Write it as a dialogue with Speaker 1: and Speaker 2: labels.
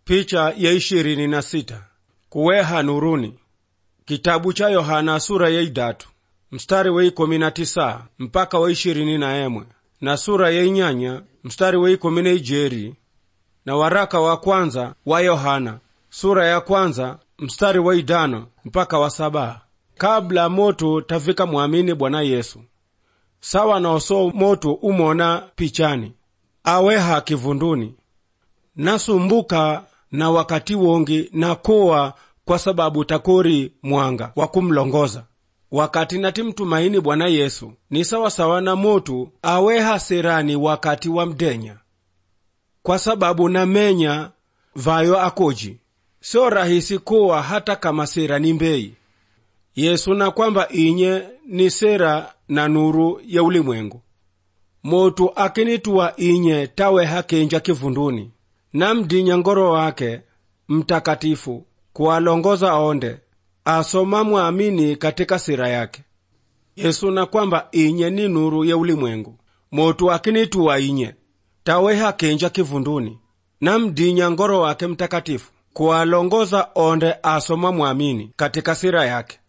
Speaker 1: Picha ya ishirini na sita kuweha nuruni kitabu cha Yohana sura ya idatu mstari wa ikumi na tisa mpaka wa ishirini na emwe na sura ya inyanya mstari wa ikumi na ijeri na waraka wa kwanza wa Yohana sura ya kwanza mstari wa idano mpaka wa saba kabla moto tafika mwamini Bwana Yesu sawa noso moto umona pichani aweha kivunduni nasumbuka na wakati wongi nakowa kwa sababu takori mwanga wa kumlongoza wakati natimtumaini Bwana Yesu ni sawasawa na moto aweha serani wakati wa mdenya kwa sababu namenya vayo akoji sio rahisi kuwa hata kama sera ni mbei Yesu na kwamba inye ni sera na nuru ya ulimwengu motu akinituwa inye taweha kenja kivunduni namdinya ngoro wake mtakatifu kuwalongoza onde asoma mwamini katika sira yake Yesu na kwamba inye ni nuru ya ulimwengu motu akinituwa inye taweha kenja kivunduni namdinya ngoro wake mtakatifu kuwalongoza onde asoma mwamini katika sira yake